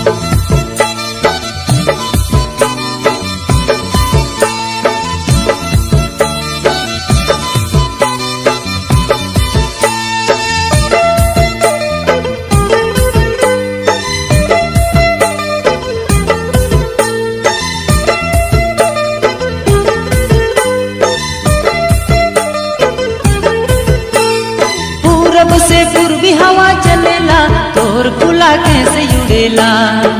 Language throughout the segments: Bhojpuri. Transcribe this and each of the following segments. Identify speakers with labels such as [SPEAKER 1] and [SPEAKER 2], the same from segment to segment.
[SPEAKER 1] पूरब से पूर्वी हवा चलेला तोर खुला कैसे उड़ेला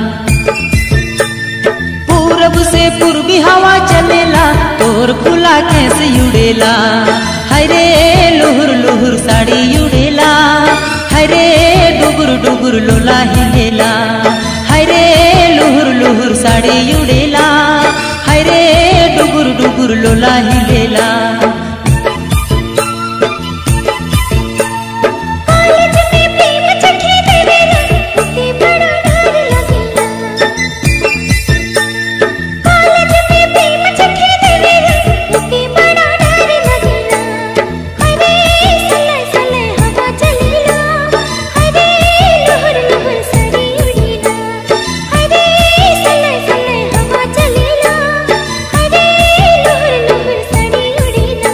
[SPEAKER 1] पूरब से पूर्वी हवा चलेला तोर खुला कैसे उड़ेला हरे लुहुर लुहुर साड़ी उड़ेला हरे डुबुर डुबुर लोला हिलेला हरे लुहुर लुहुर साड़ी उड़ेला हरे डुबुर डुबुर लोला हिलेला
[SPEAKER 2] कॉलेज में प्रेम चखे देवेला उसे बड़ा डर लगेला कॉलेज में प्रेम चखे देवेला उसे बड़ा डर लगेला हरे सले सले हवा चलेला हरे लहर लहर सरी उड़ेला हरे सले सले हवा चलेला हरे लहर लहर सरी उड़ेला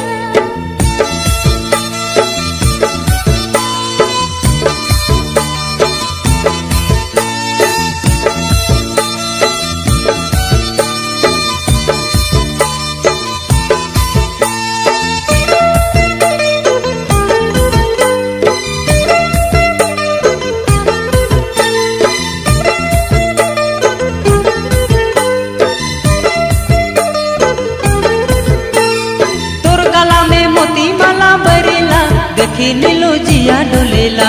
[SPEAKER 1] तोर गला में मोती माला बरेला देखी नीलो जिया डोलेला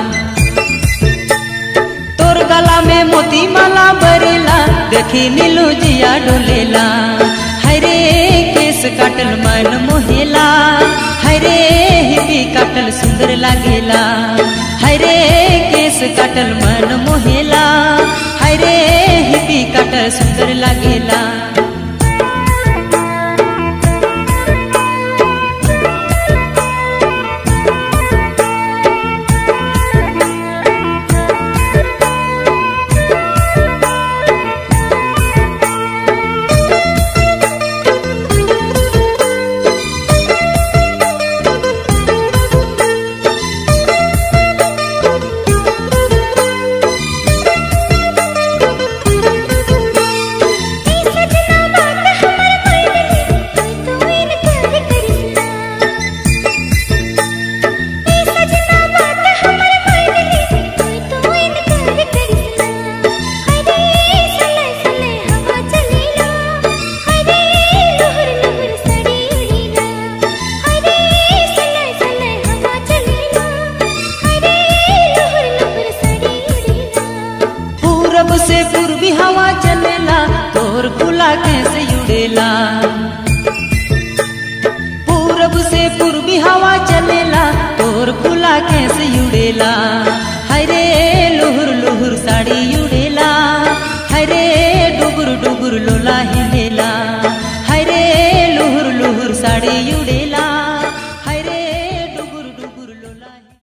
[SPEAKER 1] तोर गला में मोती माला बरेला देखी नीलो जिया डोलेला हरे केस काटल मन मोहेला हरे हिपी काटल सुंदर लागेला हरे केस काटल मन मोहेला हरे हिपी काटल सुंदर लागेला
[SPEAKER 2] सजना बात हमर मायने कोई तो इनकार करिसना ए सजना बात हमर मायने कोई तो इनकार करिसना हरे सले सले हवा चलेला हरे लहर लहर सड़ी उड़ेला हरे सले सले हवा चलेला हरे लहर लहर सड़ी उड़ेला
[SPEAKER 1] पूरब से पूर्वी हवा चलेला तोर खुला कैसे उड़ेला